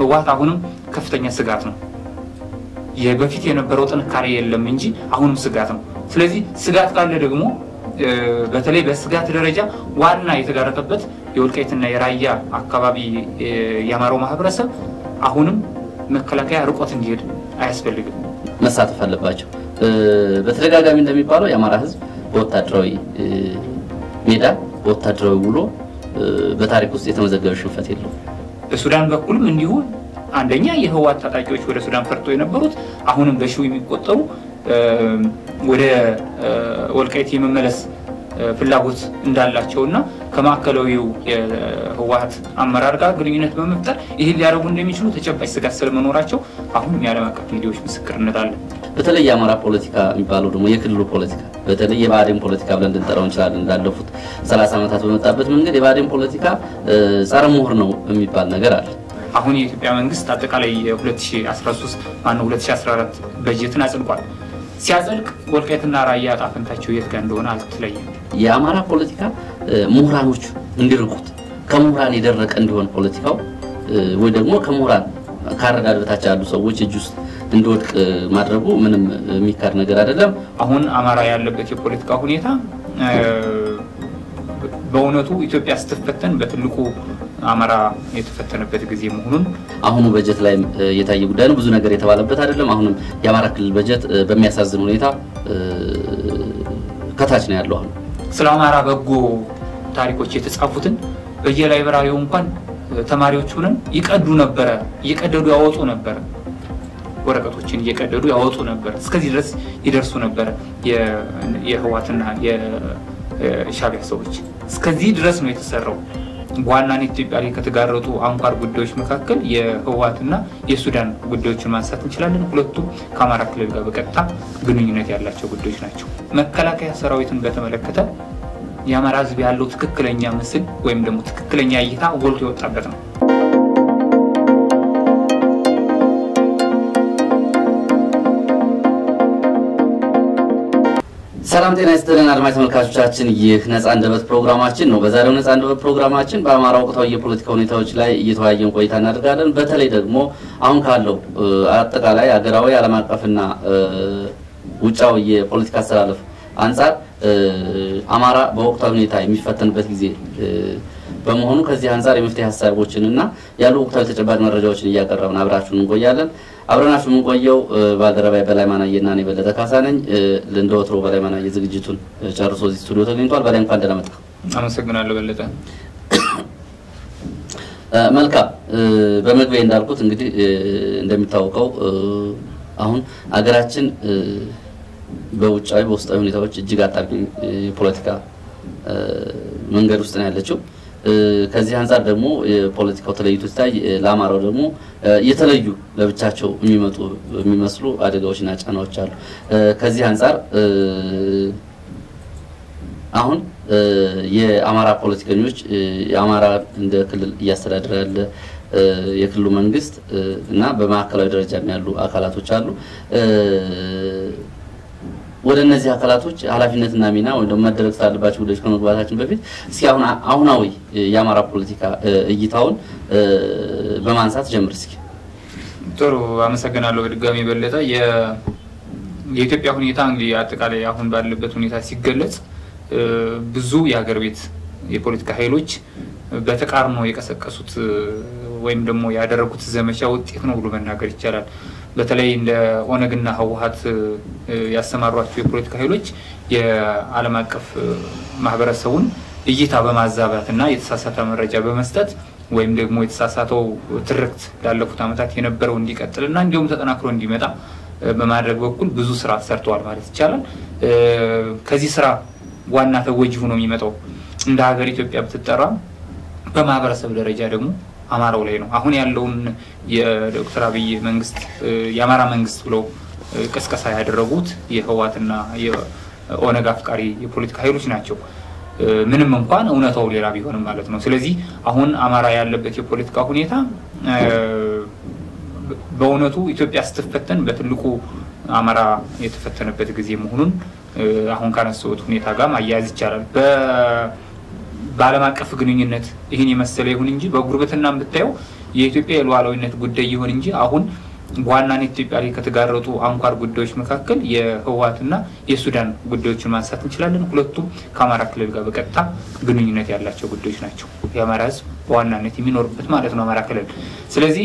ህወሓት አሁንም ከፍተኛ ስጋት ነው። በፊት የነበረው ጥንካሬ የለም እንጂ አሁንም ስጋት ነው። ስለዚህ ስጋት ካለ ደግሞ በተለይ በስጋት ደረጃ ዋና የተጋረጠበት የወልቃይትና የራያ አካባቢ የአማራው ማህበረሰብ አሁንም መከላከያ ርቆት እንዲሄድ አያስፈልግም፣ መሳተፍ አለባቸው። በተደጋጋሚ እንደሚባለው የአማራ ህዝብ በወታደራዊ ሜዳ በወታደራዊ ውሎ በታሪክ ውስጥ የተመዘገበ ሽንፈት የለውም። በሱዳን በኩልም እንዲሁ አንደኛ የህወሓት ታጣቂዎች ወደ ሱዳን ፈርጦ የነበሩት አሁንም በሺው የሚቆጠሩ ወደ ወልቃይት የመመለስ ፍላጎት እንዳላቸው እና ከማዕከላዊው የህወሓት አመራር ጋር ግንኙነት በመፍጠር ይህን ሊያደርጉ እንደሚችሉ ተጨባጭ ስጋት ስለመኖራቸው አሁንም የዓለም አቀፍ ሚዲያዎች ምስክርነት አለ። በተለይ የአማራ ፖለቲካ የሚባለው ደግሞ የክልሉ ፖለቲካ በተለይ የብአዴን ፖለቲካ ብለን ልንጠራው እንችላለን። እንዳለፉት ሰላሳ ዓመታት በመጣበት መንገድ የብአዴን ፖለቲካ ጸረ ምሁር ነው የሚባል ነገር አለ። አሁን የኢትዮጵያ መንግስት አጠቃላይ የ2013 ማነው 2014 በጀትን አጽድቋል። ሲያጸድቅ ወልቃይትና ራያ ዕጣ ፈንታቸው የት ጋር እንደሆነ አልተለየም። የአማራ ፖለቲካ ምሁራኖቹ እንዲርቁት ከምሁራን የደረቀ እንዲሆን ፖለቲካው ወይ ደግሞ ከምሁራን ከአረዳድ በታች ያሉ ሰዎች እጅ ውስጥ እንዲወድቅ ማድረጉ ምንም የሚካድ ነገር አይደለም። አሁን አማራ ያለበት የፖለቲካ ሁኔታ በእውነቱ ኢትዮጵያ ስትፈተን በትልቁ አማራ የተፈተነበት ጊዜ መሆኑን አሁኑ በጀት ላይ የታየ ጉዳይ ነው። ብዙ ነገር የተባለበት አይደለም። አሁንም የአማራ ክልል በጀት በሚያሳዝን ሁኔታ ከታች ነው ያለው። አሁን ስለ አማራ በጎ ታሪኮች የተጻፉትን በየላይብራሪው እንኳን ተማሪዎች ሆነን ይቀዱ ነበረ፣ እየቀደዱ ያወጡ ነበረ፣ ወረቀቶችን እየቀደዱ ያወጡ ነበር። እስከዚህ ድረስ ይደርሱ ነበረ የህዋትና የሻቢያ ሰዎች። እስከዚህ ድረስ ነው የተሰራው። በዋናነት ኢትዮጵያ ላይ ከተጋረጡ አንኳር ጉዳዮች መካከል የህወሓትና የሱዳን ጉዳዮችን ማንሳት እንችላለን። ሁለቱም ከአማራ ክልል ጋር በቀጥታ ግንኙነት ያላቸው ጉዳዮች ናቸው። መከላከያ ሰራዊትን በተመለከተ የአማራ ህዝብ ያለው ትክክለኛ ምስል ወይም ደግሞ ትክክለኛ እይታ ጎልቶ የወጣበት ነው። ሰላም ጤና ይስጥልን አድማጭ ተመልካቾቻችን፣ ይህ ነጻ አንደበት ፕሮግራማችን ነው። በዛሬው ነጻ አንደበት ፕሮግራማችን በአማራ ወቅታዊ የፖለቲካ ሁኔታዎች ላይ እየተወያየን ቆይታ እናደርጋለን። በተለይ ደግሞ አሁን ካለው አጠቃላይ ሀገራዊ፣ ዓለም አቀፍና ውጫዊ የፖለቲካ አስተላለፍ አንጻር አማራ በወቅታዊ ሁኔታ የሚፈተንበት ጊዜ በመሆኑ ከዚህ አንጻር የመፍትሄ ሀሳቦችን እና ያሉ ወቅታዊ ተጨባጭ መረጃዎችን እያቀረብን አብራችሁን እንቆያለን። አብረናችሁ የምንቆየው ባልደረባይ በላይ ማናየ እና እኔ በለጠ ካሳ ነኝ። እንደ ወትሮ በላይ ማናየ ዝግጅቱን ጨርሶ እዚህ ስቱዲዮ ተገኝቷል። በላይ እንኳን ደህና መጣ። አመሰግናለሁ በለጠ። መልካም። በመግቢያ እንዳልኩት እንግዲህ እንደሚታወቀው አሁን አገራችን በውጫዊ በውስጣዊ ሁኔታዎች እጅግ አጣብቂኝ የፖለቲካ መንገድ ውስጥ ነው ያለችው። ከዚህ አንጻር ደግሞ የፖለቲካው ተለይቶ ሲታይ ለአማራው ደግሞ የተለዩ ለብቻቸው የሚመጡ የሚመስሉ አደጋዎችና ጫናዎች አሉ። ከዚህ አንጻር አሁን የአማራ ፖለቲከኞች የአማራ እንደ ክልል እያስተዳደረ ያለ የክልሉ መንግስት እና በማዕከላዊ ደረጃ ያሉ አካላቶች አሉ። ወደ እነዚህ አካላቶች ኃላፊነትና ሚና ወይም ደግሞ መደረግ ስላለባቸው ጉዳዮች ከመግባታችን በፊት እስኪ አሁን አሁናዊ የአማራ ፖለቲካ እይታውን በማንሳት ጀምር እስኪ። ጥሩ አመሰግናለሁ። በድጋሚ በለጠ የኢትዮጵያ ሁኔታ እንግዲህ አጠቃላይ አሁን ባለበት ሁኔታ ሲገለጽ ብዙ የሀገር ቤት የፖለቲካ ኃይሎች በተቃርኖ የቀሰቀሱት ወይም ደግሞ ያደረጉት ዘመቻ ውጤት ነው ብሎ መናገር ይቻላል። በተለይ እንደ ኦነግና ህወሀት ያሰማሯቸው የፖለቲካ ኃይሎች የዓለም አቀፍ ማህበረሰቡን እይታ በማዛባት እና የተሳሳተ መረጃ በመስጠት ወይም ደግሞ የተሳሳተው ትርክት ላለፉት ዓመታት የነበረው እንዲቀጥል እና እንዲሁም ተጠናክሮ እንዲመጣ በማድረግ በኩል ብዙ ስራ ሰርተዋል ማለት ይቻላል። ከዚህ ስራ ዋና ተጎጂ ሆኖ የሚመጣው እንደ ሀገር ኢትዮጵያ ብትጠራ በማህበረሰብ ደረጃ ደግሞ አማራው ላይ ነው። አሁን ያለውን የዶክተር አብይ መንግስት የአማራ መንግስት ብለው ቅስቀሳ ያደረጉት የህወሓትና የኦነግ አፍቃሪ የፖለቲካ ኃይሎች ናቸው። ምንም እንኳን እውነታው ሌላ ቢሆንም ማለት ነው። ስለዚህ አሁን አማራ ያለበት የፖለቲካ ሁኔታ በእውነቱ ኢትዮጵያ ስትፈተን በትልቁ አማራ የተፈተነበት ጊዜ መሆኑን አሁን ካነሳሁት ሁኔታ ጋር ማያያዝ ይቻላል። በዓለም አቀፍ ግንኙነት ይህን የመሰለ ይሁን እንጂ በጉርብትና ብታየው የኢትዮጵያ የሉዓላዊነት ጉዳይ ይሁን እንጂ አሁን በዋናነት ኢትዮጵያ ላይ ከተጋረጡ አንኳር ጉዳዮች መካከል የህወሓትና የሱዳን ጉዳዮችን ማንሳት እንችላለን። ሁለቱም ከአማራ ክልል ጋር በቀጥታ ግንኙነት ያላቸው ጉዳዮች ናቸው። የአማራ ህዝብ በዋናነት የሚኖርበት ማለት ነው አማራ ክልል። ስለዚህ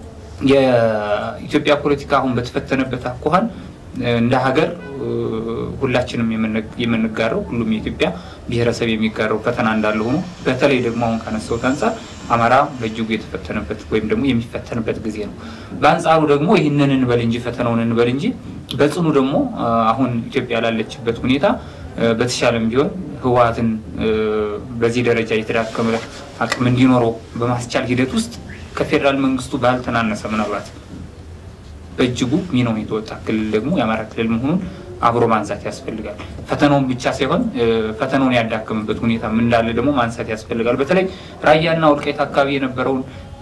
የኢትዮጵያ ፖለቲካ አሁን በተፈተነበት አኳኋን እንደ ሀገር ሁላችንም የምንጋራው ሁሉም የኢትዮጵያ ብሔረሰብ የሚጋራው ፈተና እንዳለ ሆኖ በተለይ ደግሞ አሁን ካነሳሁት አንጻር አማራ በእጅጉ የተፈተነበት ወይም ደግሞ የሚፈተንበት ጊዜ ነው። በአንጻሩ ደግሞ ይህንን እንበል እንጂ ፈተናውን እንበል እንጂ በጽኑ ደግሞ አሁን ኢትዮጵያ ላለችበት ሁኔታ በተሻለም ቢሆን ህወሓትን በዚህ ደረጃ የተዳከመ አቅም እንዲኖረው በማስቻል ሂደት ውስጥ ከፌዴራል መንግስቱ ባልተናነሰ ምናልባት በእጅጉ ሚናውን የተወጣ ክልል ደግሞ የአማራ ክልል መሆኑን አብሮ ማንሳት ያስፈልጋል። ፈተናውን ብቻ ሳይሆን ፈተናውን ያዳከምበት ሁኔታ እንዳለ ደግሞ ማንሳት ያስፈልጋል። በተለይ ራያና ወልቃይት አካባቢ የነበረውን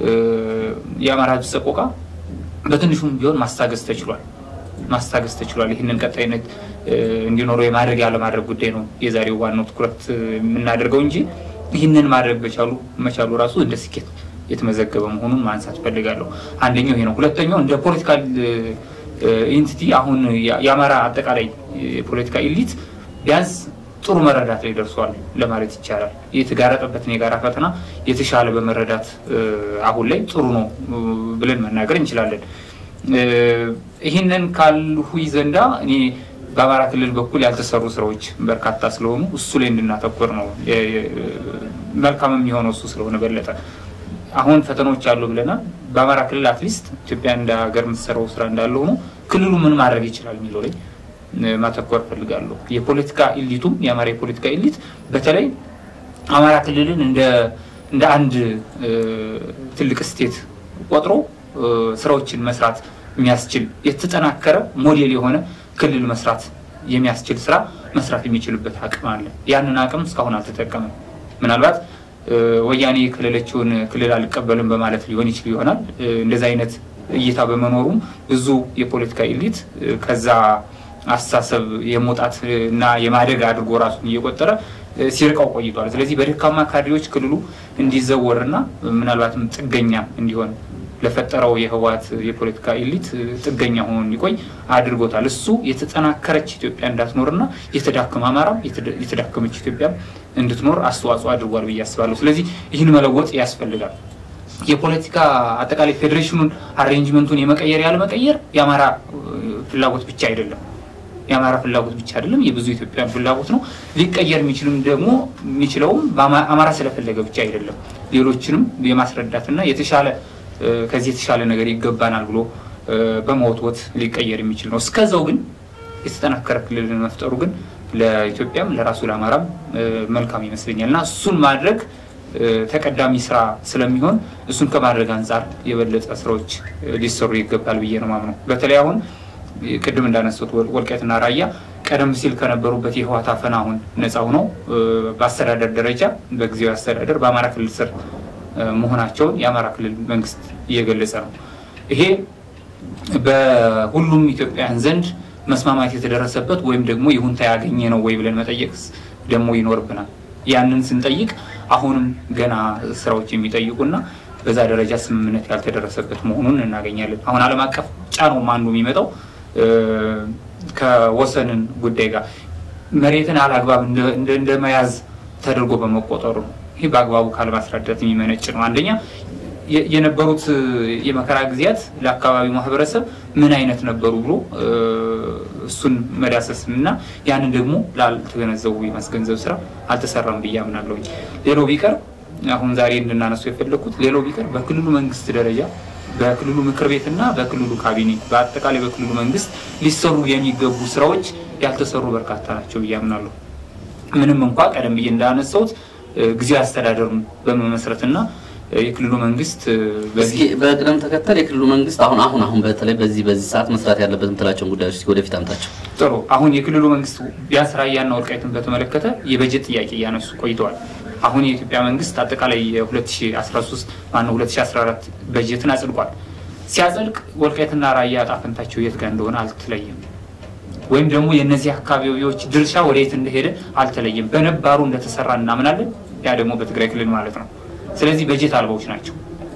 የአማራ ህዝብ ሰቆቃ በትንሹም ቢሆን ማስታገስ ተችሏል ማስታገስ ተችሏል። ይህንን ቀጣይነት እንዲኖረው የማድረግ ያለማድረግ ጉዳይ ነው የዛሬው ዋናው ትኩረት የምናደርገው እንጂ ይህንን ማድረግ በቻሉ መቻሉ ራሱ እንደ ስኬት የተመዘገበ መሆኑን ማንሳት ፈልጋለሁ። አንደኛው ይሄ ነው። ሁለተኛው እንደ ፖለቲካል ኢንቲቲ አሁን የአማራ አጠቃላይ የፖለቲካ ኢሊት ቢያንስ ጥሩ መረዳት ላይ ደርሷል ለማለት ይቻላል። የተጋረጠበትን የጋራ ፈተና የተሻለ በመረዳት አሁን ላይ ጥሩ ነው ብለን መናገር እንችላለን። ይህንን ካልሁኝ ዘንዳ እኔ በአማራ ክልል በኩል ያልተሰሩ ስራዎች በርካታ ስለሆኑ እሱ ላይ እንድናተኮር ነው መልካም የሚሆነው እሱ ስለሆነ በለጠ አሁን ፈተናዎች አሉ ብለናል። በአማራ ክልል አትሊስት ኢትዮጵያ እንደ ሀገር የምትሰራው ስራ እንዳለ ሆኖ ክልሉ ምን ማድረግ ይችላል የሚለው ላይ ማተኮር ፈልጋለሁ። የፖለቲካ ኢሊቱም የአማራ የፖለቲካ ኢሊት በተለይ አማራ ክልልን እንደ አንድ ትልቅ ስቴት ቆጥሮ ስራዎችን መስራት የሚያስችል የተጠናከረ ሞዴል የሆነ ክልል መስራት የሚያስችል ስራ መስራት የሚችልበት አቅም አለ። ያንን አቅም እስካሁን አልተጠቀመም። ምናልባት ወያኔ የክልለችውን ክልል አልቀበልም በማለት ሊሆን ይችል ይሆናል። እንደዚህ አይነት እይታ በመኖሩም ብዙ የፖለቲካ ኢሊት ከዛ አስተሳሰብ የመውጣት እና የማደግ አድርጎ ራሱን እየቆጠረ ሲርቀው ቆይቷል። ስለዚህ በደካማ ካድሬዎች ክልሉ እንዲዘወርና ምናልባትም ጥገኛ እንዲሆን ለፈጠረው የህወሓት የፖለቲካ ኢሊት ጥገኛ ሆኖ እንዲቆይ አድርጎታል። እሱ የተጠናከረች ኢትዮጵያ እንዳትኖርና የተዳከመ አማራም የተዳከመች ኢትዮጵያ እንድትኖር አስተዋጽኦ አድርጓል ብዬ አስባለሁ። ስለዚህ ይህን መለወጥ ያስፈልጋል። የፖለቲካ አጠቃላይ ፌዴሬሽኑን አሬንጅመንቱን የመቀየር ያለመቀየር የአማራ ፍላጎት ብቻ አይደለም የአማራ ፍላጎት ብቻ አይደለም፣ የብዙ ኢትዮጵያን ፍላጎት ነው። ሊቀየር የሚችልም ደግሞ የሚችለውም አማራ ስለፈለገ ብቻ አይደለም። ሌሎችንም የማስረዳትና የተሻለ ከዚህ የተሻለ ነገር ይገባናል ብሎ በመወትወት ሊቀየር የሚችል ነው። እስከዛው ግን የተጠናከረ ክልልን መፍጠሩ ግን ለኢትዮጵያም ለራሱ ለአማራም መልካም ይመስለኛል እና እሱን ማድረግ ተቀዳሚ ስራ ስለሚሆን እሱን ከማድረግ አንጻር የበለጠ ስራዎች ሊሰሩ ይገባል ብዬ ነው ማምነው። በተለይ አሁን ቅድም እንዳነሱት ወልቃይትና ራያ ቀደም ሲል ከነበሩበት የህወሓት አፈና አሁን ነፃ ሆነው በአስተዳደር ደረጃ በጊዜያዊ አስተዳደር በአማራ ክልል ስር መሆናቸውን የአማራ ክልል መንግስት እየገለጸ ነው። ይሄ በሁሉም ኢትዮጵያውያን ዘንድ መስማማት የተደረሰበት ወይም ደግሞ ይሁንታ ያገኘ ነው ወይ ብለን መጠየቅ ደግሞ ይኖርብናል። ያንን ስንጠይቅ አሁንም ገና ስራዎች የሚጠይቁና በዛ ደረጃ ስምምነት ያልተደረሰበት መሆኑን እናገኛለን። አሁን ዓለም አቀፍ ጫናውም አንዱ የሚመጣው ከወሰንን ጉዳይ ጋር መሬትን አላግባብ እንደ መያዝ ተደርጎ በመቆጠሩ ነው። ይህ በአግባቡ ካለማስረዳት የሚመነጭ ነው። አንደኛ የነበሩት የመከራ ጊዜያት ለአካባቢው ማህበረሰብ ምን አይነት ነበሩ ብሎ እሱን መዳሰስ እና ያንን ደግሞ ላልተገነዘቡ የማስገንዘብ ስራ አልተሰራም ብዬ አምናለሁ። ሌላው ቢቀር አሁን ዛሬ እንድናነሱ የፈለግኩት ሌላው ቢቀር በክልሉ መንግስት ደረጃ በክልሉ ምክር ቤትና በክልሉ ካቢኔ በአጠቃላይ በክልሉ መንግስት ሊሰሩ የሚገቡ ስራዎች ያልተሰሩ በርካታ ናቸው ብዬ አምናለሁ። ምንም እንኳ ቀደም ብዬ እንዳነሳሁት ጊዜያዊ አስተዳደሩን በመመስረትና የክልሉ መንግስት እስኪ በቅደም ተከተል የክልሉ መንግስት አሁን አሁን አሁን በተለይ በዚህ በዚህ ሰዓት መስራት ያለበት የምትላቸውን ጉዳዮች እስኪ ወደፊት አምጣቸው። ጥሩ። አሁን የክልሉ መንግስት ቢያንስ ራያና ወልቃይትን በተመለከተ የበጀት ጥያቄ እያነሱ ቆይተዋል። አሁን የኢትዮጵያ መንግስት አጠቃላይ የ2013 ማነው 2014 በጀትን አጽድቋል። ሲያጸድቅ ወልቃይትና ራያ ዕጣ ፈንታቸው የት ጋር እንደሆነ አልተለየም፣ ወይም ደግሞ የእነዚህ አካባቢዎች ድርሻ ወደ የት እንደሄደ አልተለየም። በነባሩ እንደተሰራ እናምናለን። ያ ደግሞ በትግራይ ክልል ማለት ነው። ስለዚህ በጀት አልባዎች ናቸው።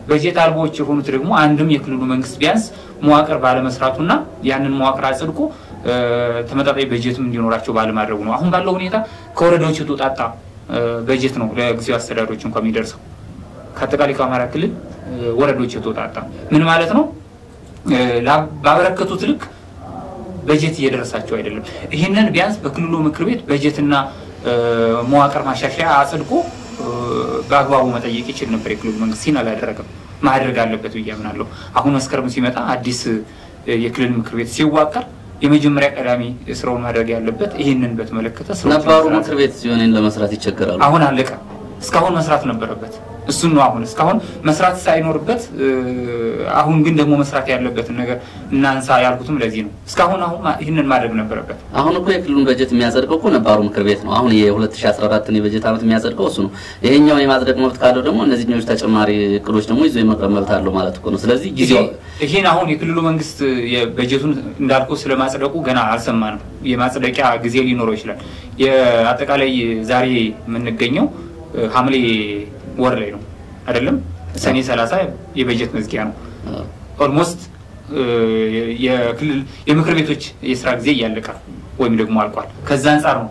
በጀት አልቦዎች የሆኑት ደግሞ አንድም የክልሉ መንግስት ቢያንስ መዋቅር ባለመስራቱና ያንን መዋቅር አጽድቆ ተመጣጣኝ በጀትም እንዲኖራቸው ባለማድረጉ ነው። አሁን ባለው ሁኔታ ከወረዳዎች የተውጣጣ በጀት ነው ለጊዜው አስተዳደሮች እንኳ የሚደርሰው ከአጠቃላይ ከአማራ ክልል ወረዳዎች የተውጣጣ ምን ማለት ነው? ባበረከቱት ልክ በጀት እየደረሳቸው አይደለም። ይህንን ቢያንስ በክልሉ ምክር ቤት በጀትና መዋቅር ማሻሻያ አጽድቆ በአግባቡ መጠየቅ ይችል ነበር። የክልሉ መንግስት ይህን አላደረገም። ማድረግ አለበት ብዬ አምናለሁ። አሁን መስከረም ሲመጣ አዲስ የክልል ምክር ቤት ሲዋቀር የመጀመሪያ ቀዳሚ ስራውን ማድረግ ያለበት ይህንን በተመለከተ ነባሩ ምክር ቤት ሲሆን ለመስራት ይቸገራሉ። አሁን አለቀ። እስካሁን መስራት ነበረበት። እሱን ነው አሁን እስካሁን መስራት ሳይኖርበት፣ አሁን ግን ደግሞ መስራት ያለበትን ነገር እናንሳ ያልኩትም ለዚህ ነው። እስካሁን አሁን ይህንን ማድረግ ነበረበት። አሁን እኮ የክልሉን በጀት የሚያጸድቀው እኮ ነባሩ ምክር ቤት ነው። አሁን የ2014 የበጀት ዓመት የሚያጸድቀው እሱ ነው። ይሄኛውን የማጽደቅ መብት ካለው ደግሞ እነዚህኞች ተጨማሪ እቅዶች ደግሞ ይዞ የመቅረብ መብት አለው ማለት እኮ ነው። ስለዚህ ጊዜው ይህን አሁን የክልሉ መንግስት በጀቱን እንዳልኩ ስለማጽደቁ ገና አልሰማንም። የማጽደቂያ ጊዜ ሊኖረው ይችላል። የአጠቃላይ ዛሬ የምንገኘው ሐምሌ ወር ላይ ነው አይደለም? ሰኔ 30 የበጀት መዝጊያ ነው። ኦልሞስት የክልል የምክር ቤቶች የስራ ጊዜ እያለቀ ወይም ደግሞ አልቋል። ከዛ አንጻር ነው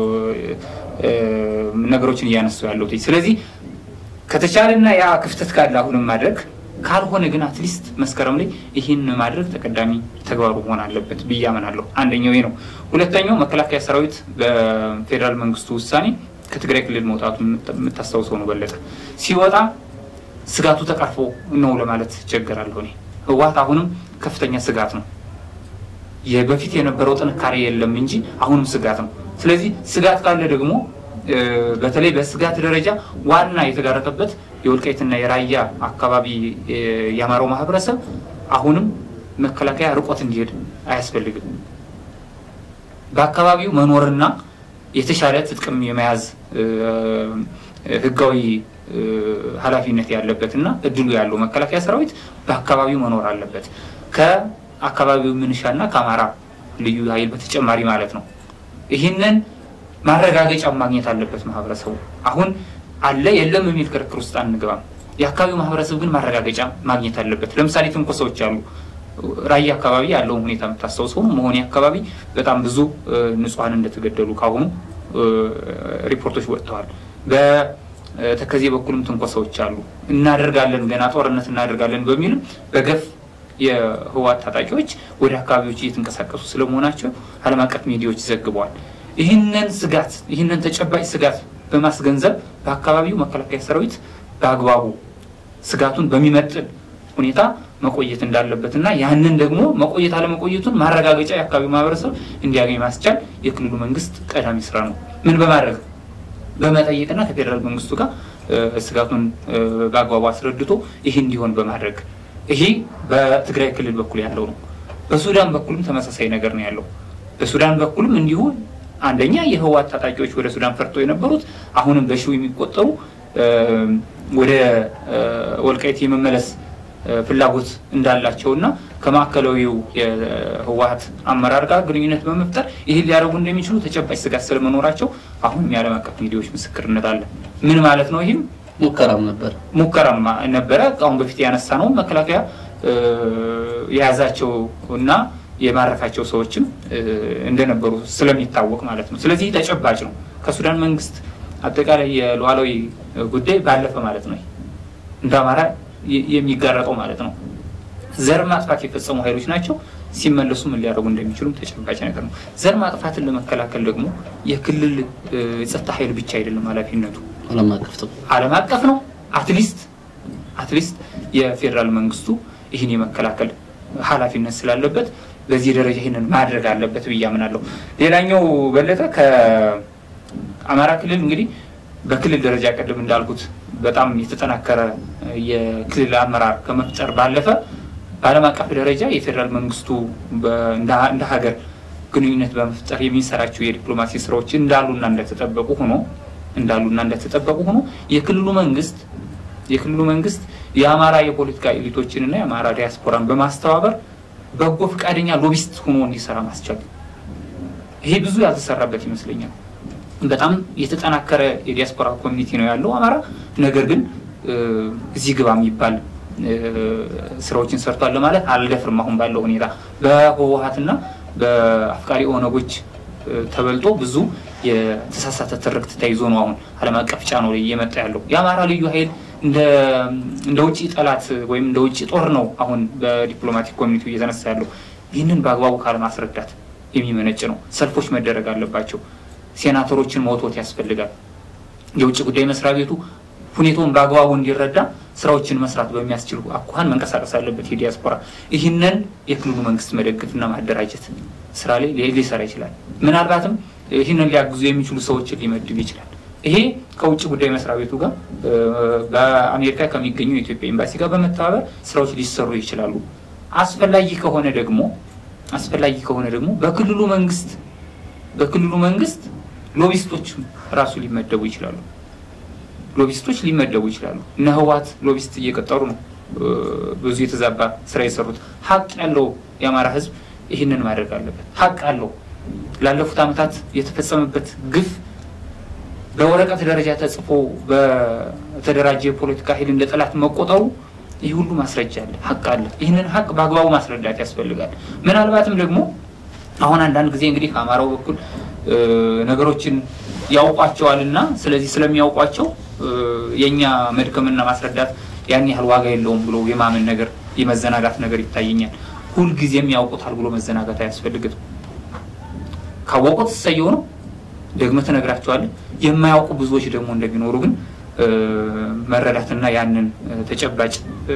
ነገሮችን እያነሱ ያለሁት። ስለዚህ ከተቻለና ያ ክፍተት ካለ አሁንም ማድረግ ካልሆነ ግን አትሊስት መስከረም ላይ ይህን ማድረግ ተቀዳሚ ተግባሩ መሆን አለበት ብዬ አምናለሁ። አንደኛው ይህ ነው። ሁለተኛው መከላከያ ሰራዊት በፌዴራል መንግስቱ ውሳኔ ከትግራይ ክልል መውጣቱ የምታስታውሰው ነው። በለጠ ሲወጣ ስጋቱ ተቀርፎ ነው ለማለት ይቸገራለሁ። እኔ ህወሓት አሁንም ከፍተኛ ስጋት ነው። በፊት የነበረው ጥንካሬ የለም እንጂ አሁንም ስጋት ነው። ስለዚህ ስጋት ካለ ደግሞ በተለይ በስጋት ደረጃ ዋና የተጋረጠበት የወልቃይትና የራያ አካባቢ የአማራው ማህበረሰብ አሁንም መከላከያ ርቆት እንዲሄድ አያስፈልግም። በአካባቢው መኖርና የተሻለ ጥቅም የመያዝ ህጋዊ ኃላፊነት ያለበት እና እድሉ ያለው መከላከያ ሰራዊት በአካባቢው መኖር አለበት። ከአካባቢው ምንሻና ከአማራ ልዩ ኃይል በተጨማሪ ማለት ነው። ይህንን ማረጋገጫ ማግኘት አለበት ማህበረሰቡ። አሁን አለ የለም የሚል ክርክር ውስጥ አንገባም። የአካባቢው ማህበረሰብ ግን ማረጋገጫ ማግኘት አለበት። ለምሳሌ ትንኮሳዎች አሉ። ራያ አካባቢ ያለውን ሁኔታ የምታስታውሰው ነው። መሆኔ አካባቢ በጣም ብዙ ንጹሐን እንደተገደሉ ካሁኑ ሪፖርቶች ወጥተዋል። በተከዜ በኩልም ትንኮሳዎች አሉ። እናደርጋለን ገና ጦርነት እናደርጋለን በሚልም በገፍ የህወሓት ታጣቂዎች ወደ አካባቢዎች እየተንቀሳቀሱ ስለመሆናቸው ዓለም አቀፍ ሚዲያዎች ዘግበዋል። ይህንን ስጋት ይህንን ተጨባጭ ስጋት በማስገንዘብ በአካባቢው መከላከያ ሰራዊት በአግባቡ ስጋቱን በሚመጥን ሁኔታ መቆየት እንዳለበት እና ያንን ደግሞ መቆየት አለመቆየቱን ማረጋገጫ የአካባቢው ማህበረሰብ እንዲያገኝ ማስቻል የክልሉ መንግስት ቀዳሚ ስራ ነው። ምን በማድረግ በመጠየቅና ከፌዴራል መንግስቱ ጋር ስጋቱን በአግባቡ አስረድቶ ይህ እንዲሆን በማድረግ ይሄ በትግራይ ክልል በኩል ያለው ነው። በሱዳን በኩልም ተመሳሳይ ነገር ነው ያለው። በሱዳን በኩልም እንዲሁ አንደኛ የህወሓት ታጣቂዎች ወደ ሱዳን ፈርጠው የነበሩት አሁንም በሺው የሚቆጠሩ ወደ ወልቃይት የመመለስ ፍላጎት እንዳላቸው እና ከማዕከላዊው የህወሓት አመራር ጋር ግንኙነት በመፍጠር ይህን ሊያደርጉ እንደሚችሉ ተጨባጭ ስጋት ስለመኖራቸው አሁንም የዓለም አቀፍ ሚዲያዎች ምስክርነት አለ። ምን ማለት ነው? ይህም ሙከራም ነበር ሙከራም ነበረ። አሁን በፊት ያነሳ ነው መከላከያ የያዛቸው እና የማረካቸው ሰዎችም እንደነበሩ ስለሚታወቅ ማለት ነው። ስለዚህ ተጨባጭ ነው። ከሱዳን መንግስት አጠቃላይ የሉዓላዊ ጉዳይ ባለፈ ማለት ነው። እንደ አማራ የሚጋረጠው ማለት ነው። ዘር ማጥፋት የፈጸሙ ኃይሎች ናቸው። ሲመለሱ ምን ሊያደርጉ እንደሚችሉም ተጨባጭ ነገር ነው። ዘር ማጥፋትን ለመከላከል ደግሞ የክልል ጸጥታ ኃይል ብቻ አይደለም ኃላፊነቱ ዓለም አቀፍ ነው። ዓለም አቀፍ ነው። አትሊስት አትሊስት የፌዴራል መንግስቱ ይህን የመከላከል ኃላፊነት ስላለበት በዚህ ደረጃ ይህንን ማድረግ አለበት ብዬ አምናለሁ። ሌላኛው በለጠ ከአማራ ክልል እንግዲህ በክልል ደረጃ ቅድም እንዳልኩት በጣም የተጠናከረ የክልል አመራር ከመፍጠር ባለፈ በዓለም አቀፍ ደረጃ የፌዴራል መንግስቱ እንደ ሀገር ግንኙነት በመፍጠር የሚሰራቸው የዲፕሎማሲ ስራዎች እንዳሉና እንደተጠበቁ ሆኖ እንዳሉና እንደተጠበቁ ሆኖ የክልሉ መንግስት የክልሉ መንግስት የአማራ የፖለቲካ ኤሊቶችንና የአማራ ዲያስፖራን በማስተባበር በጎ ፈቃደኛ ሎቢስት ሆኖ እንዲሰራ ማስቻል ይሄ ብዙ ያልተሰራበት ይመስለኛል። በጣም የተጠናከረ የዲያስፖራ ኮሚኒቲ ነው ያለው አማራ። ነገር ግን እዚህ ግባ የሚባል ስራዎችን ሰርቷል ለማለት አልደፍርም። አሁን ባለው ሁኔታ በህወሀትና በአፍቃሪ ኦነጎች ተበልጦ ብዙ የተሳሳተ ትርክት ተይዞ ነው አሁን ዓለም አቀፍ ጫና ላይ እየመጣ ያለው። የአማራ ልዩ ኃይል እንደ ውጭ ጠላት ወይም እንደ ውጭ ጦር ነው አሁን በዲፕሎማቲክ ኮሚኒቲ እየተነሳ ያለው። ይህንን በአግባቡ ካለማስረዳት የሚመነጭ ነው። ሰልፎች መደረግ አለባቸው። ሴናተሮችን መውቶት ያስፈልጋል። የውጭ ጉዳይ መስሪያ ቤቱ ሁኔታውን በአግባቡ እንዲረዳ ስራዎችን መስራት በሚያስችሉ አኳኋን መንቀሳቀስ አለበት። የዲያስፖራ ይህንን የክልሉ መንግስት መደገፍና ማደራጀት ስራ ላይ ሊሰራ ይችላል። ምናልባትም ይህንን ሊያግዙ የሚችሉ ሰዎችን ሊመድብ ይችላል። ይሄ ከውጭ ጉዳይ መስሪያ ቤቱ ጋር በአሜሪካ ከሚገኘው የኢትዮጵያ ኤምባሲ ጋር በመተባበር ስራዎች ሊሰሩ ይችላሉ። አስፈላጊ ከሆነ ደግሞ አስፈላጊ ከሆነ ደግሞ በክልሉ መንግስት በክልሉ መንግስት ሎቢስቶች ራሱ ሊመደቡ ይችላሉ። ሎቢስቶች ሊመደቡ ይችላሉ። እነ ህወሓት ሎቢስት እየቀጠሩ ነው ብዙ የተዛባ ስራ የሰሩት። ሀቅ ያለው የአማራ ህዝብ ይህንን ማድረግ አለበት። ሀቅ አለው። ላለፉት ዓመታት የተፈጸመበት ግፍ በወረቀት ደረጃ ተጽፎ በተደራጀ የፖለቲካ ኃይል እንደ ጠላት መቆጠሩ ይህ ሁሉ ማስረጃ አለ፣ ሀቅ አለ። ይህንን ሀቅ በአግባቡ ማስረዳት ያስፈልጋል። ምናልባትም ደግሞ አሁን አንዳንድ ጊዜ እንግዲህ ከአማራው በኩል ነገሮችን ያውቋቸዋል እና ስለዚህ ስለሚያውቋቸው የእኛ መድከምና ማስረዳት ያን ያህል ዋጋ የለውም ብሎ የማመን ነገር የመዘናጋት ነገር ይታየኛል። ሁልጊዜም ያውቁታል ብሎ መዘናጋት አያስፈልግም። ካወቁት እሰየው ነው፣ ደግመህ ትነግራቸዋለህ። የማያውቁ ብዙዎች ደግሞ እንደሚኖሩ ግን መረዳትና ያንን ተጨባጭ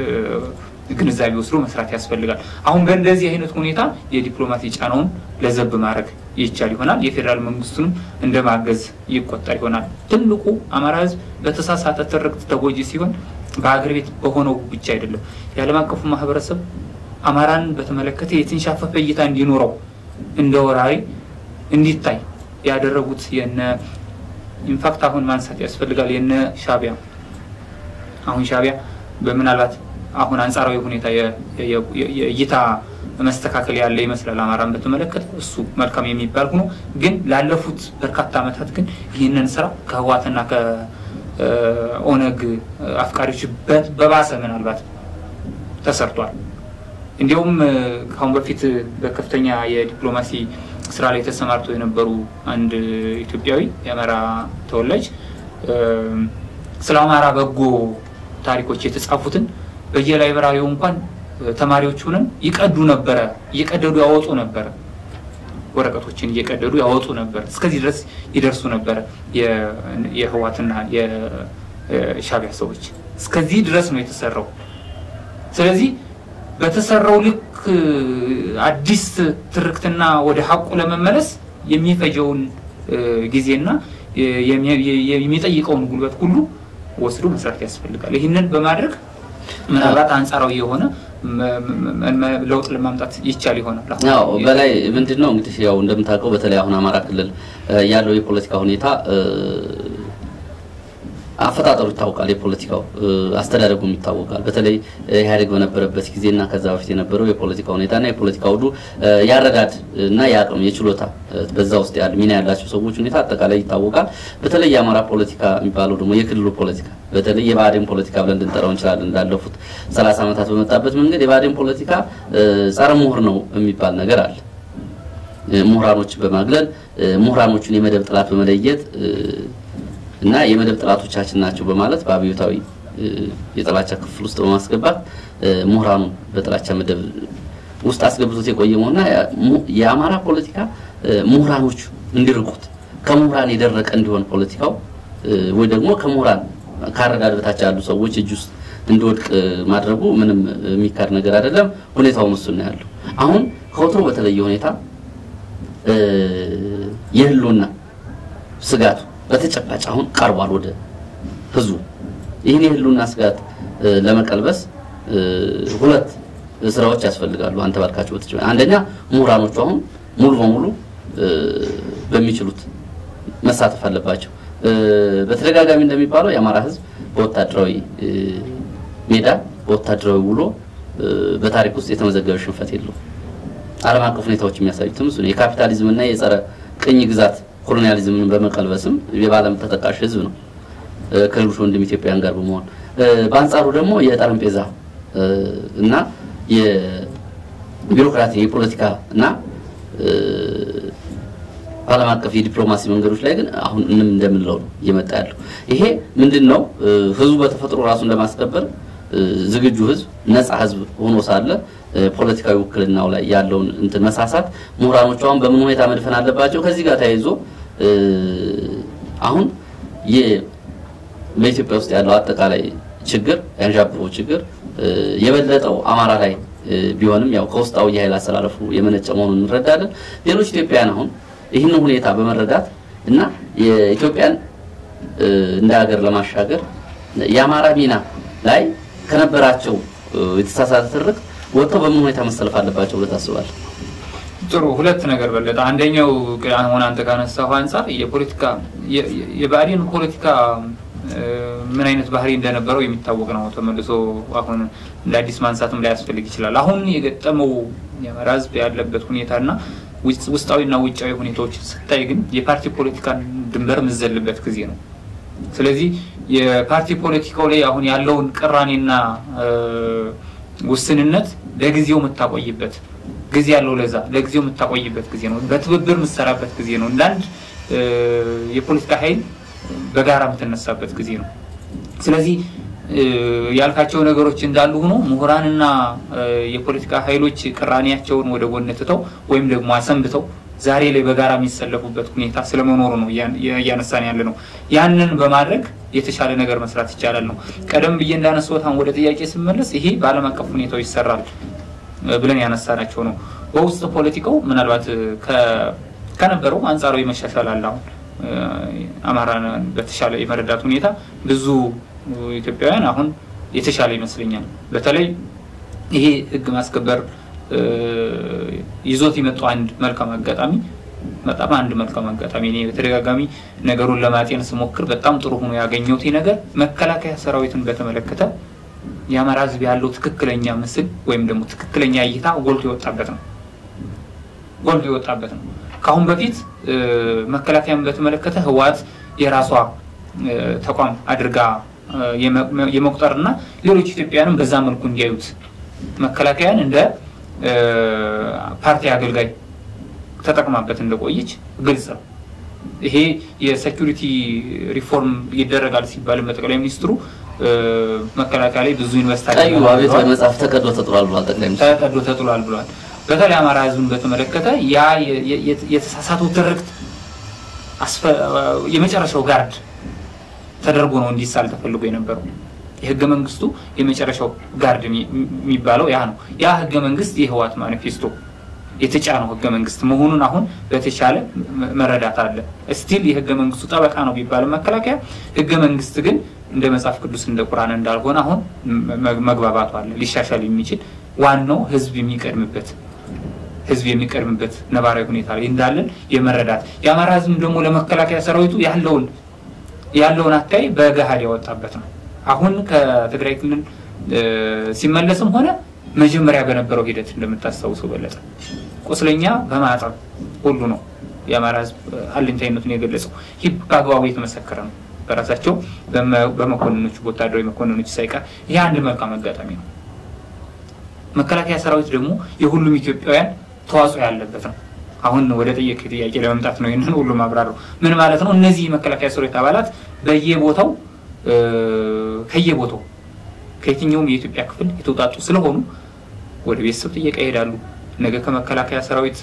ግንዛቤ ወስዶ መስራት ያስፈልጋል። አሁን በእንደዚህ አይነት ሁኔታ የዲፕሎማሲ ጫናውን ለዘብ ማድረግ ይቻል ይሆናል። የፌዴራል መንግስቱንም እንደ ማገዝ ይቆጠር ይሆናል። ትልቁ አማራ ህዝብ በተሳሳተ ትርክት ተጎጂ ሲሆን በሀገር ቤት በሆነው ብቻ አይደለም። የዓለም አቀፉ ማህበረሰብ አማራን በተመለከተ የተንሻፈፈ እይታ እንዲኖረው እንደ ወራሪ እንዲታይ ያደረጉት የነ ኢንፋክት አሁን ማንሳት ያስፈልጋል የነ ሻቢያ አሁን ሻቢያ በምናልባት አሁን አንጻራዊ ሁኔታ የእይታ መስተካከል ያለ ይመስላል አማራን በተመለከተ እሱ መልካም የሚባል ሆኖ ግን ላለፉት በርካታ ዓመታት ግን ይህንን ስራ ከህዋትና ከኦነግ አፍቃሪዎች በባሰ ምናልባት ተሰርቷል። እንዲሁም ከአሁን በፊት በከፍተኛ የዲፕሎማሲ ስራ ላይ ተሰማርተው የነበሩ አንድ ኢትዮጵያዊ የአማራ ተወላጅ ስለ አማራ በጎ ታሪኮች የተጻፉትን በየላይብራሪው እንኳን ተማሪዎች ሆነን ይቀዱ ነበረ፣ እየቀደዱ ያወጡ ነበረ። ወረቀቶችን እየቀደዱ ያወጡ ነበር። እስከዚህ ድረስ ይደርሱ ነበረ የህዋትና የሻቢያ ሰዎች። እስከዚህ ድረስ ነው የተሰራው። ስለዚህ በተሰራው ልክ አዲስ ትርክትና ወደ ሀቁ ለመመለስ የሚፈጀውን ጊዜና የሚጠይቀውን ጉልበት ሁሉ ወስዶ መስራት ያስፈልጋል። ይህንን በማድረግ ምናልባት አንጻራዊ የሆነ ለውጥ ለማምጣት ይቻል ይሆናል። ያው በላይ ምንድን ነው እንግዲህ ያው እንደምታውቀው በተለይ አሁን አማራ ክልል ያለው የፖለቲካ ሁኔታ አፈጣጠሩ ይታወቃል። የፖለቲካው አስተዳደጉም ይታወቃል። በተለይ ኢህአዴግ በነበረበት ጊዜና ከዛ በፊት የነበረው የፖለቲካ ሁኔታና የፖለቲካ ውዱ ያረዳድ እና የአቅም የችሎታ በዛ ውስጥ ያለ ሚና ያላቸው ሰዎች ሁኔታ አጠቃላይ ይታወቃል። በተለይ የአማራ ፖለቲካ የሚባለው ደግሞ የክልሉ ፖለቲካ በተለይ የብአዴን ፖለቲካ ብለን ልንጠራው እንችላለን። እንዳለፉት ሰላሳ ዓመታት በመጣበት መንገድ የብአዴን ፖለቲካ ጸረ ምሁር ነው የሚባል ነገር አለ። ምሁራኖችን በማግለል ምሁራኖቹን የመደብ ጥላት በመለየት እና የመደብ ጥላቶቻችን ናቸው በማለት በአብዮታዊ የጥላቻ ክፍል ውስጥ በማስገባት ምሁራኑን በጥላቻ መደብ ውስጥ አስገብቶት የቆየ መሆንና የአማራ ፖለቲካ ምሁራኖቹ እንዲርቁት ከምሁራን የደረቀ እንዲሆን ፖለቲካው ወይ ደግሞ ከምሁራን ካረዳድ በታች ያሉ ሰዎች እጅ ውስጥ እንዲወድቅ ማድረጉ ምንም የሚካድ ነገር አይደለም። ሁኔታው እሱ ነው ያለው። አሁን ከወትሮ በተለየ ሁኔታ የህልውና ስጋቱ በተጨባጭ አሁን ቀርቧል ወደ ህዝቡ። ይህን የህልውና ስጋት ለመቀልበስ ሁለት ስራዎች ያስፈልጋሉ። አንተ ባልካቸው በተጨባጭ አንደኛ ምሁራኖቹ አሁን ሙሉ በሙሉ በሚችሉት መሳተፍ አለባቸው። በተደጋጋሚ እንደሚባለው የአማራ ህዝብ በወታደራዊ ሜዳ በወታደራዊ ውሎ በታሪክ ውስጥ የተመዘገበ ሽንፈት የለውም። ዓለም አቀፍ ሁኔታዎች የሚያሳዩትም እሱ ነው። የካፒታሊዝም እና የጸረ ቅኝ ግዛት ኮሎኒያሊዝምን በመቀልበስም የባለም ተጠቃሽ ህዝብ ነው ከሌሎች ወንድም ኢትዮጵያውያን ጋር በመሆን በአንጻሩ ደግሞ የጠረጴዛ እና የቢሮክራቲ የፖለቲካ እና ዓለም አቀፍ የዲፕሎማሲ መንገዶች ላይ ግን አሁን ምንም እንደምንለው ነው እየመጣ ያለው። ይሄ ምንድን ነው? ህዝቡ በተፈጥሮ ራሱን ለማስከበር ዝግጁ ህዝብ፣ ነፃ ህዝብ ሆኖ ሳለ ፖለቲካዊ ውክልናው ላይ ያለውን እንትን መሳሳት ምሁራኖቹ አሁን በምን ሁኔታ መድፈን አለባቸው? ከዚህ ጋር ተያይዞ አሁን በኢትዮጵያ ውስጥ ያለው አጠቃላይ ችግር ያንዣበበው ችግር የበለጠው አማራ ላይ ቢሆንም ያው ከውስጣዊ የኃይል አሰላለፉ የመነጨ መሆኑን እንረዳለን። ሌሎች ኢትዮጵያውያን አሁን ይህንን ሁኔታ በመረዳት እና የኢትዮጵያን እንደ ሀገር ለማሻገር የአማራ ሚና ላይ ከነበራቸው የተሳሳተ ትርክ ወጥተው በምን ሁኔታ መሰለፍ አለባቸው ብለህ ታስባለህ? ጥሩ ሁለት ነገር በለጠ። አንደኛው አሁን አንተ ካነሳሁ አንጻር የፖለቲካ የብአዴን ፖለቲካ ምን አይነት ባህሪ እንደነበረው የሚታወቅ ነው። ተመልሶ አሁን እንደ አዲስ ማንሳትም ላያስፈልግ ይችላል። አሁን የገጠመው የአማራ ሕዝብ ያለበት ሁኔታና ውስጣዊና ውጫዊ ሁኔታዎች ስታይ ግን የፓርቲ ፖለቲካን ድንበር የምዘልበት ጊዜ ነው። ስለዚህ የፓርቲ ፖለቲካው ላይ አሁን ያለውን ቅራኔና ውስንነት ለጊዜው የምታቆይበት ጊዜ ያለው ለዛ ለጊዜው የምታቆይበት ጊዜ ነው። በትብብር የምትሰራበት ጊዜ ነው። እንዳንድ የፖለቲካ ኃይል በጋራ የምትነሳበት ጊዜ ነው። ስለዚህ ያልካቸው ነገሮች እንዳሉ ሆኖ ምሁራንና የፖለቲካ ኃይሎች ቅራኔያቸውን ወደ ጎን ትተው ወይም ደግሞ አሰንብተው ዛሬ ላይ በጋራ የሚሰለፉበት ሁኔታ ስለመኖሩ ነው እያነሳን ያለ ነው። ያንን በማድረግ የተሻለ ነገር መስራት ይቻላል ነው። ቀደም ብዬ እንዳነሳሁት አሁን ወደ ጥያቄ ስመለስ ይሄ በዓለም አቀፍ ሁኔታው ይሰራል ብለን ያነሳናቸው ነው። በውስጥ ፖለቲካው ምናልባት ከነበረው አንጻራዊ መሻሻል አለ። አሁን አማራን በተሻለ የመረዳት ሁኔታ ብዙ ኢትዮጵያውያን አሁን የተሻለ ይመስለኛል። በተለይ ይሄ ሕግ ማስከበር ይዞት የመጣው አንድ መልካም አጋጣሚ በጣም አንድ መልካም አጋጣሚ እኔ በተደጋጋሚ ነገሩን ለማጤን ስሞክር በጣም ጥሩ ሆኖ ያገኘሁት ነገር መከላከያ ሰራዊትን በተመለከተ የአማራ ህዝብ ያለው ትክክለኛ ምስል ወይም ደግሞ ትክክለኛ እይታ ጎልቶ የወጣበት ነው። ጎልቶ የወጣበት ነው። ከአሁን በፊት መከላከያን በተመለከተ ህወሓት የራሷ ተቋም አድርጋ የመቁጠርና ሌሎች ኢትዮጵያውያንም በዛ መልኩ እንዲያዩት መከላከያን እንደ ፓርቲ አገልጋይ ተጠቅማበት እንደቆየች ግልጽ ነው። ይሄ የሴኩሪቲ ሪፎርም ይደረጋል ሲባል ጠቅላይ ሚኒስትሩ መከላከያ ላይ ብዙ ኢንቨስት ቀዩ አብዮታዊ መጽሐፍ ተቀዶ ተጥሏል ብሏል ጠቅላይ ሚኒስትሩ። ተቀዶ ተጥሏል ብሏል። በተለይ አማራ ህዝብን በተመለከተ ያ የተሳሳተው ትርክት የመጨረሻው ጋርድ ተደርጎ ነው እንዲሳል ተፈልጎ የነበረው። የህገ መንግስቱ የመጨረሻው ጋርድ የሚባለው ያ ነው። ያ ህገ መንግስት የህወሓት ማኒፌስቶ የተጫነው ህገ መንግስት መሆኑን አሁን በተሻለ መረዳት አለ። ስቲል የህገ መንግስቱ ጠበቃ ነው ቢባልም መከላከያ ህገ መንግስት ግን እንደ መጽሐፍ ቅዱስ እንደ ቁርአን እንዳልሆነ አሁን መግባባቱ አለ። ሊሻሻል የሚችል ዋናው ህዝብ የሚቀድምበት ህዝብ የሚቀድምበት ነባራዊ ሁኔታ ላይ እንዳለን የመረዳት የአማራ ህዝብ ደግሞ ለመከላከያ ሰራዊቱ ያለውን ያለውን አካይ በገሃድ ያወጣበት ነው። አሁን ከትግራይ ክልል ሲመለስም ሆነ መጀመሪያ በነበረው ሂደት እንደምታስታውሰው በለጠ ቁስለኛ በማጠብ ሁሉ ነው የአማራ ህዝብ አለኝታይነቱን የገለጸው። ይህ በአግባቡ የተመሰከረ ነው በራሳቸው በመኮንኖች በወታደራዊ መኮንኖች ሳይቀር። ይህ አንድ መልካም አጋጣሚ ነው። መከላከያ ሰራዊት ደግሞ የሁሉም ኢትዮጵያውያን ተዋጽኦ ያለበት ነው። አሁን ወደ ጠየቅ ጥያቄ ለመምጣት ነው ይህንን ሁሉ ማብራሪው ምን ማለት ነው? እነዚህ መከላከያ ሰራዊት አባላት በየቦታው ከየቦታው ከየትኛውም የኢትዮጵያ ክፍል የተውጣጡ ስለሆኑ ወደ ቤተሰብ ጥየቃ ይሄዳሉ። ነገ ከመከላከያ ሰራዊት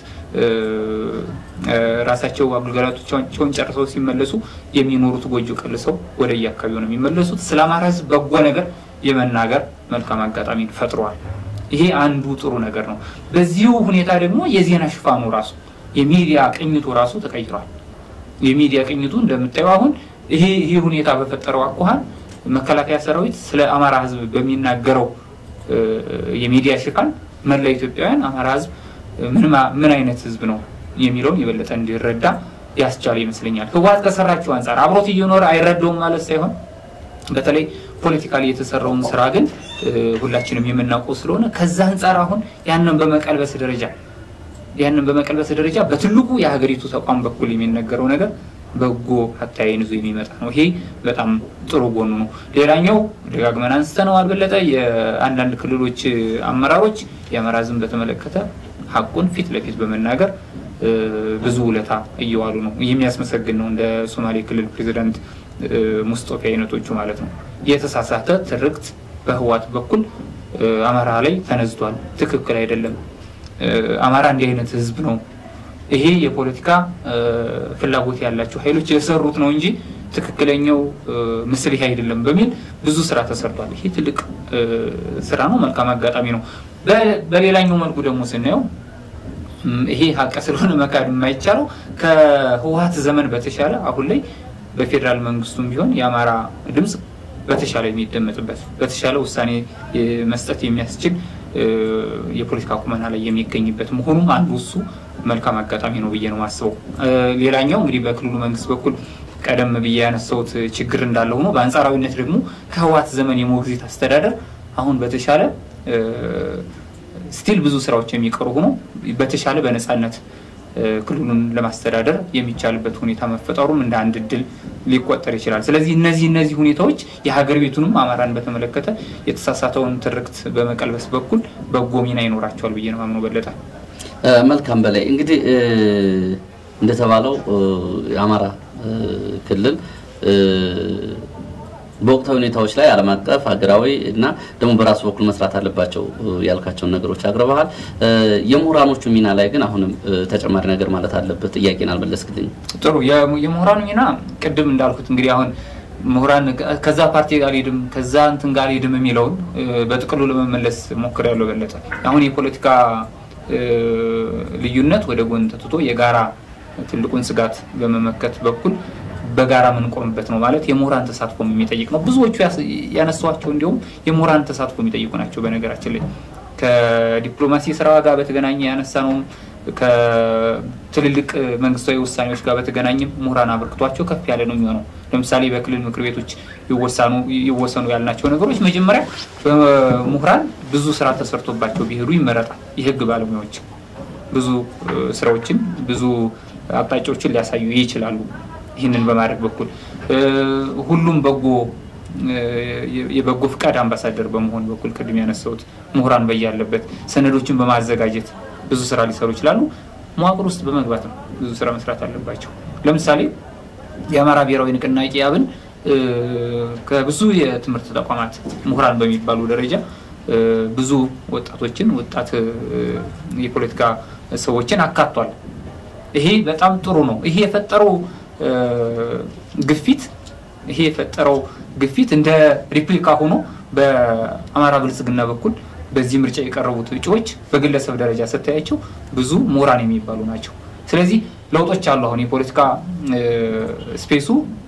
ራሳቸው አገልግሎታቸውን ጨርሰው ሲመለሱ የሚኖሩት ጎጆ ቀልሰው ወደ የአካባቢው ነው የሚመለሱት። ስለ አማራ ህዝብ በጎ ነገር የመናገር መልካም አጋጣሚ ፈጥሯል። ይሄ አንዱ ጥሩ ነገር ነው። በዚሁ ሁኔታ ደግሞ የዜና ሽፋኑ ራሱ የሚዲያ ቅኝቱ ራሱ ተቀይሯል። የሚዲያ ቅኝቱ እንደምታየው አሁን ይሄ ይሄ ሁኔታ በፈጠረው አኳኋን መከላከያ ሰራዊት ስለ አማራ ህዝብ በሚናገረው የሚዲያ ሽፋን መላ ኢትዮጵያውያን አማራ ህዝብ ምን አይነት ህዝብ ነው የሚለውን የበለጠ እንዲረዳ ያስቻለ ይመስለኛል። ህወሓት ከሰራችው አንጻር አብሮት እየኖረ አይረዳውም ማለት ሳይሆን በተለይ ፖለቲካሊ የተሰራውን ስራ ግን ሁላችንም የምናውቀው ስለሆነ ከዛ አንጻር አሁን ያንን በመቀልበስ ደረጃ ያንን በመቀልበስ ደረጃ በትልቁ የሀገሪቱ ተቋም በኩል የሚነገረው ነገር በጎ አተያይን ይዞ የሚመጣ ነው። ይሄ በጣም ጥሩ ጎኑ ነው። ሌላኛው ደጋግመን አንስተነዋል በለጠ የአንዳንድ ክልሎች አመራሮች የአማራ ሕዝብን በተመለከተ ሀቁን ፊት ለፊት በመናገር ብዙ ውለታ እየዋሉ ነው። የሚያስመሰግን ነው። እንደ ሶማሌ ክልል ፕሬዚዳንት ሙስጦፌ አይነቶቹ ማለት ነው። የተሳሳተ ትርክት በህዋት በኩል አማራ ላይ ተነዝቷል። ትክክል አይደለም። አማራ እንዲህ አይነት ህዝብ ነው። ይሄ የፖለቲካ ፍላጎት ያላቸው ኃይሎች የሰሩት ነው እንጂ ትክክለኛው ምስል ይሄ አይደለም በሚል ብዙ ስራ ተሰርቷል። ይሄ ትልቅ ስራ ነው። መልካም አጋጣሚ ነው። በሌላኛው መልኩ ደግሞ ስናየው ይሄ ሀቅ ስለሆነ መካድ የማይቻለው ከህወሀት ዘመን በተሻለ አሁን ላይ በፌዴራል መንግስቱም ቢሆን የአማራ ድምፅ በተሻለ የሚደመጥበት በተሻለ ውሳኔ መስጠት የሚያስችል የፖለቲካ ቁመና ላይ የሚገኝበት መሆኑም አንዱ እሱ መልካም አጋጣሚ ነው ብዬ ነው የማስበው። ሌላኛው እንግዲህ በክልሉ መንግስት በኩል ቀደም ብዬ ያነሳሁት ችግር እንዳለ ሆኖ በአንጻራዊነት ደግሞ ከህወሓት ዘመን የሞግዚት አስተዳደር አሁን በተሻለ ስቲል ብዙ ስራዎች የሚቀሩ ሆኖ በተሻለ በነፃነት ክልሉን ለማስተዳደር የሚቻልበት ሁኔታ መፈጠሩም እንደ አንድ እድል ሊቆጠር ይችላል። ስለዚህ እነዚህ እነዚህ ሁኔታዎች የሀገር ቤቱንም አማራን በተመለከተ የተሳሳተውን ትርክት በመቀልበስ በኩል በጎ ሚና ይኖራቸዋል ብዬ ነው አምኖ በለጠ። መልካም በላይ እንግዲህ እንደተባለው የአማራ ክልል በወቅታዊ ሁኔታዎች ላይ ዓለም አቀፍ ሀገራዊ እና ደግሞ በራሱ በኩል መስራት አለባቸው ያልካቸውን ነገሮች አቅርበሃል። የምሁራኖቹ ሚና ላይ ግን አሁንም ተጨማሪ ነገር ማለት አለበት። ጥያቄን አልመለስክልኝ። ጥሩ። የምሁራኑ ሚና ቅድም እንዳልኩት እንግዲህ አሁን ምሁራን ከዛ ፓርቲ ጋር ሄድም ከዛ እንትን ጋር ሄድም የሚለውን በጥቅሉ ለመመለስ ሞክሬያለሁ በለጠ። አሁን የፖለቲካ ልዩነት ወደ ጎን ተትቶ የጋራ ትልቁን ስጋት በመመከት በኩል በጋራ የምንቆምበት ነው ማለት የምሁራን ተሳትፎ የሚጠይቅ ነው። ብዙዎቹ ያነሷቸው እንዲሁም የምሁራን ተሳትፎ የሚጠይቁ ናቸው። በነገራችን ላይ ከዲፕሎማሲ ስራ ጋር በተገናኘ ያነሳ ነው። ከትልልቅ መንግስታዊ ውሳኔዎች ጋር በተገናኘም ምሁራን አበርክቷቸው ከፍ ያለ ነው የሚሆነው። ለምሳሌ በክልል ምክር ቤቶች ይወሰኑ ያልናቸው ነገሮች መጀመሪያ በምሁራን ብዙ ስራ ተሰርቶባቸው ቢሄዱ ይመረጣል። የህግ ባለሙያዎች ብዙ ስራዎችን ብዙ አቅጣጫዎችን ሊያሳዩ ይችላሉ። ይህንን በማድረግ በኩል ሁሉም በጎ የበጎ ፍቃድ አምባሳደር በመሆን በኩል ቅድም ያነሳሁት ምሁራን በያለበት ሰነዶችን በማዘጋጀት ብዙ ስራ ሊሰሩ ይችላሉ። መዋቅር ውስጥ በመግባት ነው ብዙ ስራ መስራት አለባቸው። ለምሳሌ የአማራ ብሔራዊ ንቅናቄ አብን ከብዙ የትምህርት ተቋማት ምሁራን በሚባሉ ደረጃ ብዙ ወጣቶችን ወጣት የፖለቲካ ሰዎችን አካቷል። ይሄ በጣም ጥሩ ነው። ይሄ የፈጠረው ግፊት ይሄ የፈጠረው ግፊት እንደ ሪፕሊካ ሆኖ በአማራ ብልጽግና በኩል በዚህ ምርጫ የቀረቡት እጩዎች በግለሰብ ደረጃ ስታያቸው ብዙ ምሁራን የሚባሉ ናቸው። ስለዚህ ለውጦች አሉ። አሁን የፖለቲካ ስፔሱ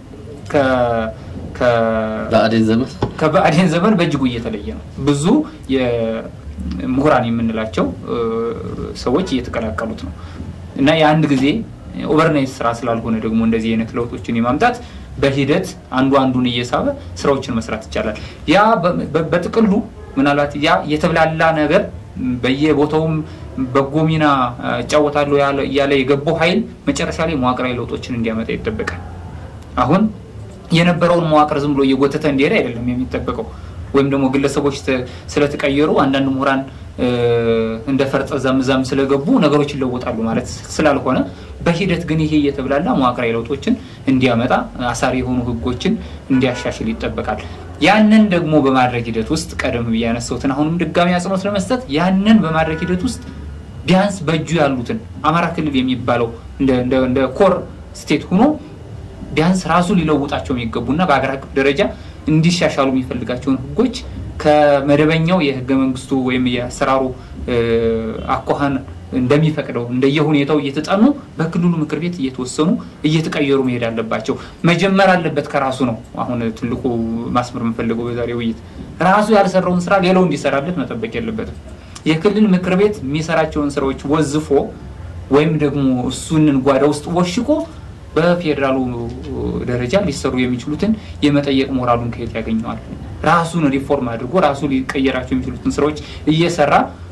ከብአዴን ዘመን በእጅጉ እየተለየ ነው። ብዙ ምሁራን የምንላቸው ሰዎች እየተቀላቀሉት ነው እና የአንድ ጊዜ ኦቨርናይት ስራ ስላልሆነ ደግሞ እንደዚህ አይነት ለውጦችን የማምጣት በሂደት አንዱ አንዱን እየሳበ ስራዎችን መስራት ይቻላል። ያ በጥቅሉ ምናልባት ያ የተብላላ ነገር በየቦታውም በጎ ሚና እጫወታለሁ እያለ የገባው ኃይል መጨረሻ ላይ መዋቅራዊ ለውጦችን እንዲያመጣ ይጠበቃል። አሁን የነበረውን መዋቅር ዝም ብሎ እየጎተተ እንዲሄድ አይደለም የሚጠበቀው። ወይም ደግሞ ግለሰቦች ስለተቀየሩ አንዳንድ ምሁራን እንደ ፈርጠ ዛምዛም ስለገቡ ነገሮች ይለወጣሉ ማለት ስላልሆነ በሂደት ግን ይሄ እየተብላላ መዋቅራዊ ለውጦችን እንዲያመጣ አሳሪ የሆኑ ሕጎችን እንዲያሻሽል ይጠበቃል። ያንን ደግሞ በማድረግ ሂደት ውስጥ ቀደም ብዬ ያነሳሁትን አሁንም ድጋሚ አጽንኦት ለመስጠት ያንን በማድረግ ሂደት ውስጥ ቢያንስ በእጁ ያሉትን አማራ ክልል የሚባለው እንደ ኮር ስቴት ሆኖ ቢያንስ ራሱ ሊለውጣቸው የሚገቡና በሀገር አቀፍ ደረጃ እንዲሻሻሉ የሚፈልጋቸውን ህጎች ከመደበኛው የህገ መንግስቱ ወይም የአሰራሩ አኳኋን እንደሚፈቅደው እንደየሁኔታው እየተጠኑ በክልሉ ምክር ቤት እየተወሰኑ እየተቀየሩ መሄድ አለባቸው። መጀመር አለበት ከራሱ ነው። አሁን ትልቁ ማስመር የምፈልገው በዛሬ ውይይት ራሱ ያልሰራውን ስራ ሌላው እንዲሰራለት መጠበቅ የለበትም። የክልል ምክር ቤት የሚሰራቸውን ስራዎች ወዝፎ ወይም ደግሞ እሱንን ጓዳ ውስጥ ወሽቆ በፌዴራሉ ደረጃ ሊሰሩ የሚችሉትን የመጠየቅ ሞራሉን ከየት ያገኘዋል? ራሱን ሪፎርም አድርጎ ራሱ ሊቀየራቸው የሚችሉትን ስራዎች እየሰራ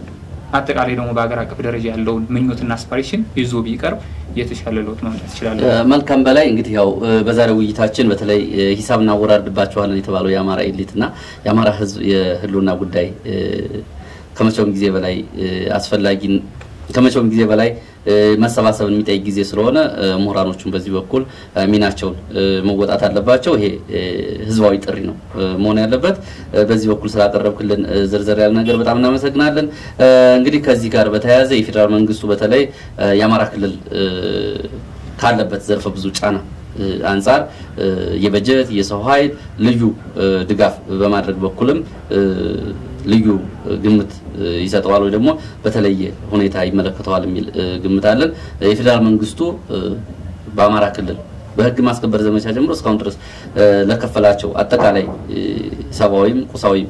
አጠቃላይ ደግሞ በሀገር አቀፍ ደረጃ ያለውን ምኞትና አስፓሬሽን ይዞ ቢቀርብ የተሻለ ለውጥ ማምጣት ይችላል። መልካም በላይ እንግዲህ ያው በዛሬው ውይይታችን በተለይ ሂሳብ እናወራርድባቸዋለን የተባለው የአማራ ኤሊት እና የአማራ ሕዝብ የህልውና ጉዳይ ከመቼውም ጊዜ በላይ አስፈላጊ ከመቼውም ጊዜ በላይ መሰባሰብን የሚጠይቅ ጊዜ ስለሆነ ምሁራኖቹን በዚህ በኩል ሚናቸውን መወጣት አለባቸው። ይሄ ህዝባዊ ጥሪ ነው መሆን ያለበት። በዚህ በኩል ስላቀረብክልን ዝርዝር ያለ ነገር በጣም እናመሰግናለን። እንግዲህ ከዚህ ጋር በተያያዘ የፌዴራል መንግስቱ በተለይ የአማራ ክልል ካለበት ዘርፈ ብዙ ጫና አንጻር የበጀት የሰው ኃይል ልዩ ድጋፍ በማድረግ በኩልም ልዩ ግምት ይሰጠዋል ወይ ደግሞ በተለየ ሁኔታ ይመለከተዋል የሚል ግምት አለን። የፌዴራል መንግስቱ በአማራ ክልል በህግ ማስከበር ዘመቻ ጀምሮ እስካሁን ድረስ ለከፈላቸው አጠቃላይ ሰብአዊም ቁሳዊም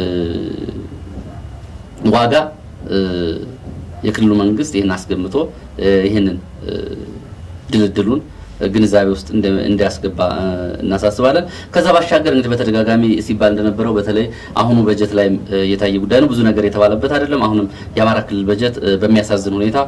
ዋጋ የክልሉ መንግስት ይህን አስገምቶ ይህንን ድልድሉን ግንዛቤ ውስጥ እንዲያስገባ እናሳስባለን። ከዛ ባሻገር እንግዲህ በተደጋጋሚ ሲባል እንደነበረው በተለይ አሁኑ በጀት ላይ የታየ ጉዳይ ነው። ብዙ ነገር የተባለበት አይደለም። አሁንም የአማራ ክልል በጀት በሚያሳዝን ሁኔታ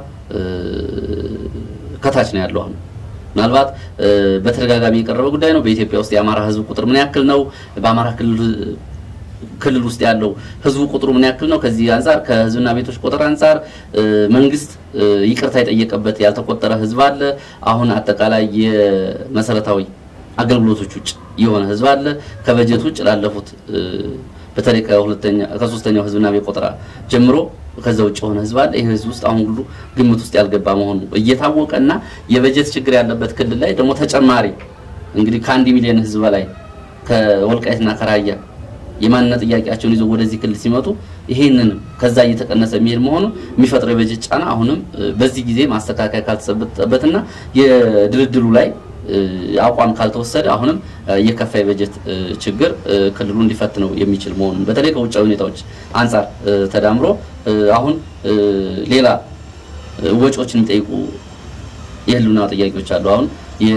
ከታች ነው ያለው። አሁን ምናልባት በተደጋጋሚ የቀረበ ጉዳይ ነው። በኢትዮጵያ ውስጥ የአማራ ህዝብ ቁጥር ምን ያክል ነው? በአማራ ክልል ክልል ውስጥ ያለው ህዝቡ ቁጥሩ ምን ያክል ነው? ከዚህ አንጻር ከህዝብና ቤቶች ቁጥር አንጻር መንግስት ይቅርታ የጠየቀበት ያልተቆጠረ ህዝብ አለ። አሁን አጠቃላይ የመሰረታዊ አገልግሎቶች ውጭ የሆነ ህዝብ አለ። ከበጀት ውጭ ላለፉት በተለይ ከሁለተኛ ከሶስተኛው ህዝብና ቤት ቆጠራ ጀምሮ ከዛ ውጭ የሆነ ህዝብ አለ። ይህ ህዝብ ውስጥ አሁን ሁሉ ግምት ውስጥ ያልገባ መሆኑ እየታወቀና የበጀት ችግር ያለበት ክልል ላይ ደግሞ ተጨማሪ እንግዲህ ከአንድ ሚሊዮን ህዝብ በላይ ከወልቃይትና ከራያ የማንነት ጥያቄያቸውን ይዘው ወደዚህ ክልል ሲመጡ ይሄንን ከዛ እየተቀነሰ የሚሄድ መሆኑ የሚፈጥረው የበጀት ጫና አሁንም በዚህ ጊዜ ማስተካከያ ካልተሰበተበትና የድልድሉ ላይ አቋም ካልተወሰደ አሁንም የከፋ የበጀት ችግር ክልሉ እንዲፈትነው የሚችል መሆኑን በተለይ ከውጫዊ ሁኔታዎች አንጻር ተዳምሮ አሁን ሌላ ወጪዎችን የሚጠይቁ የህልውና ጥያቄዎች አሉ። አሁን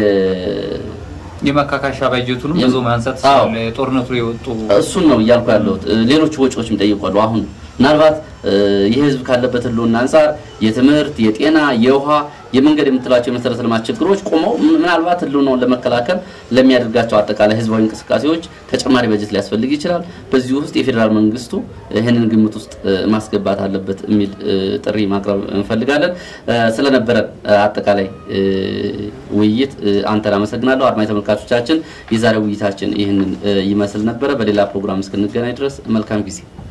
የማካካሻ ባጀቱንም ብዙ ማንሳት ስለ ጦርነቱ የወጡ እሱን ነው እያልኩ ያለሁት። ሌሎች ወጪዎች የሚጠይቋሉ። አሁን ምናልባት ይህ ህዝብ ካለበት ህልውና አንጻር የትምህርት፣ የጤና፣ የውሃ፣ የመንገድ የምትላቸው የመሰረተ ልማት ችግሮች ቆመው ምናልባት ህልውናውን ለመከላከል ለሚያደርጋቸው አጠቃላይ ህዝባዊ እንቅስቃሴዎች ተጨማሪ በጀት ሊያስፈልግ ይችላል። በዚህ ውስጥ የፌዴራል መንግስቱ ይህንን ግምት ውስጥ ማስገባት አለበት የሚል ጥሪ ማቅረብ እንፈልጋለን። ስለነበረን አጠቃላይ ውይይት አንተን አመሰግናለሁ። አድማጭ ተመልካቾቻችን የዛሬ ውይይታችን ይህንን ይመስል ነበረ። በሌላ ፕሮግራም እስክንገናኝ ድረስ መልካም ጊዜ